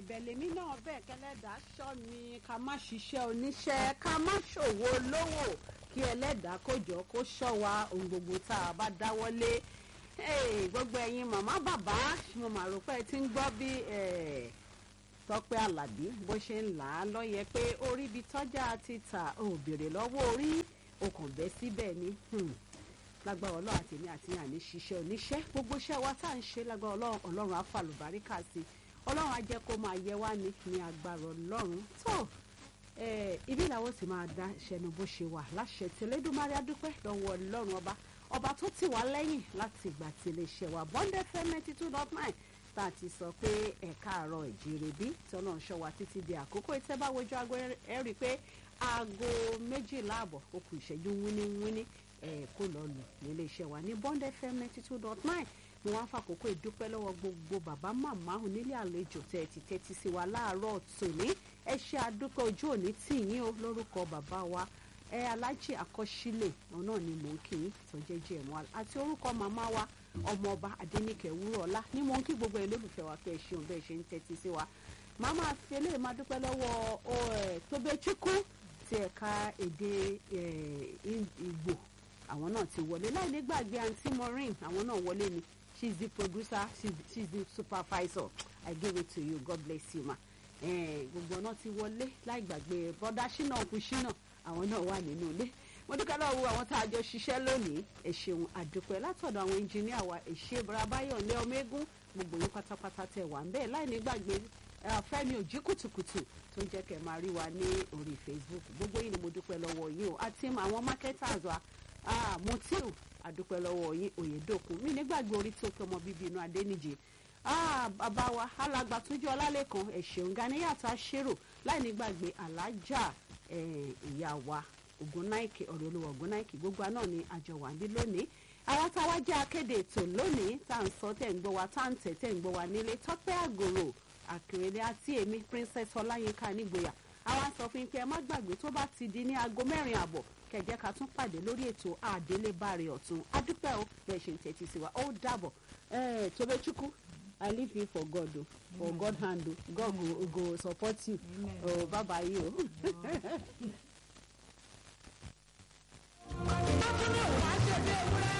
ẹ̀bẹ̀ lèmi náà bẹ́ẹ̀ kẹlẹ́dàá ṣọ́ mi ká má ṣiṣẹ́ oníṣẹ́ ká má ṣòwò olówó kí ẹlẹ́dàá kó jọ kó ṣọ́ wa ohun gbogbo tá a bá dáwọ́lé Hey, gbogbo ẹ̀yin màmá bàbá mo mà rò pé ẹ ti ń gbọ́ bí Tọ́pẹ́ Àlàbí bó ṣe ń là á lọ́yẹ pé orí ibi tọ́jà ti tà ò béèrè lọ́wọ́ orí okùn bẹ́ síbẹ̀ ni lágbára ọlọ́run àti èmi àti àní ṣiṣẹ́ oníṣẹ́ gbogbo iṣẹ́ wa tá à ń ṣe lágbára ọlọ́run ọlọ́run á fàlùbáríkà sí ọlọ́run á jẹ́ kó máa yẹ wá ní ní agbára ọlọ́run tó ibi làwọn sì máa dá ṣẹnu bó ṣe wà láṣẹ tí Elédùmarè adúpẹ́ lọ́wọ́ ọlọ́run ọba ọba tó tì wá lẹ́yìn láti ìgbà tí iléeṣẹ́ wa Bond FM ninety two dot nine tá a ti sọ pé ẹ̀ka àárọ̀ ìjíire bí tọ́nà ṣọ́ wa títí di àkókò ìtẹ́báwojú aago ẹ rí i pé aago méjìlá àbọ̀ ó kù ìṣẹ́jú wíníwíní kó lọ lù nílé iṣẹ́ wa ní Bond FM ninety two dot nine mo wá fàkókò ìdúpẹ́ lọ́wọ́ gbogbo bàbá màmá onílé àlejò tẹ̀ ti tẹ́tí sí wa láàárọ̀ tòní ẹ ṣe àdúpẹ́ ojú òní tì yín o lórúkọ bàbá wa ẹ alájì àkọsílẹ̀ náà ni mò ń kí yín tó jẹ́ jẹ̀mọ́ àti orúkọ màmá wa ọmọọba adẹnìkẹ́ wúrọ̀ọ́lá ní mò ń kí gbogbo ẹ lólùfẹ́ wa pé ẹ ṣeun bẹ́ẹ̀ ṣe ń tẹ́tí sí wa màmá fi eléyìí máa dúpẹ́ lọ́wọ́ Tobechukwu ti ẹ̀ka èdè Ìgbò àwọn náà ti wọlé láì ní gbàgbé àǹtí Maureen àwọn náà wọlé ni she's the producer she's, she's the supervisor I give it to you God bless you ma gbogbo náà ti wọlé láì gbàgbé bọ́dá ṣínà òkú ṣínà àwọn náà wà nínú ilé mo dúpẹ́ lọ́wọ́ àwọn tá a jọ ṣiṣẹ́ lónìí ẹ ṣeun àdúpẹ́ látọ̀dọ̀ àwọn ẹnjìníà wa èṣe barabayọ̀ ní ọmọ eégún gbogbo yín pátápátá tẹ̀ wá ń bẹ́ẹ̀ láì ní gbàgbé fẹ́mi òjì kùtùkùtù tó ń jẹ́ kẹ́ máa rí wa ní orí Facebook gbogbo yín ni mo dúpẹ́ lọ́wọ́ yín o àti àwọn marketers wa Mutiu àdúpẹ́ lọ́wọ́ yín Oyèdòkun mi nígbàgbé orí tó kí ọmọ bíbí inú Adéníjì bàbá wa alàgbà tójú ọlálẹ́kan ẹ̀ṣẹ̀un ganiyàtọ̀ aṣèrò láì nígbàgbé alájà ìyá wa ògúnnáìkè ọ̀rẹ́ olówó ògúnnáìkè gbogbo náà ni àjọ wà ní lónìí àwa táwa jẹ́ akéde ètò lónìí tá à ń sọ tẹ̀ ń gbọ́ wa tá à ń tẹ̀ tẹ̀ ń gbọ́ wa nílé tọ́pẹ́ àgòrò àkèrèlé àti èmi princess ọláyínká nígboyà àwa sọ fún yín pé ẹ má gbàgbé tó bá ti di ní aago mẹ́rin àbọ̀ kẹjẹ ká tún pàdé lórí ètò àdélébàrè ọ̀tún adúpẹ́ o bẹ́ẹ̀ ṣe ń tẹ́tí sí wa ó dàbọ̀ Tobechukwu I leave you for God o for God hand o God go, go support you oh bye bye you o.